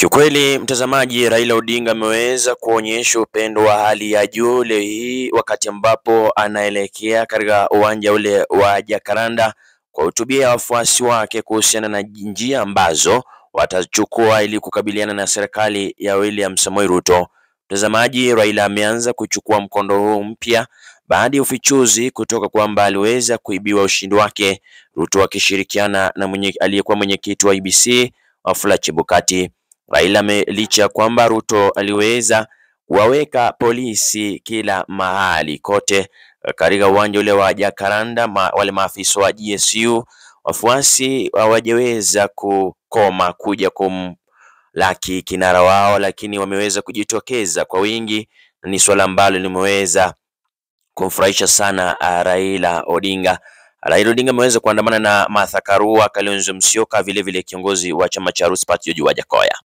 Kiukweli mtazamaji, Raila Odinga ameweza kuonyesha upendo wa hali ya juu leo hii wakati ambapo anaelekea katika uwanja ule wa Jacaranda kuwahutubia wafuasi wake kuhusiana na njia ambazo watachukua ili kukabiliana na serikali ya William Samoei Ruto. Mtazamaji, Raila ameanza kuchukua mkondo huu mpya baada ya ufichuzi kutoka kwamba aliweza kuibiwa ushindi wake, Ruto akishirikiana na mwenye aliyekuwa mwenyekiti wa IEBC Wafula Chebukati. Raila licha ya kwamba Ruto aliweza kuwaweka polisi kila mahali kote katika uwanja ule wa Jacaranda, ma, wale maafisa wa GSU wafuasi hawajaweza kukoma kuja kumlaki kinara wao, lakini wameweza kujitokeza kwa wingi. Ni swala ambalo limeweza kumfurahisha sana Raila Odinga. Raila Odinga ameweza kuandamana na Martha Karua, Kalonzo Musyoka, vile vile kiongozi wa chama cha Roots Party George Wajackoyah.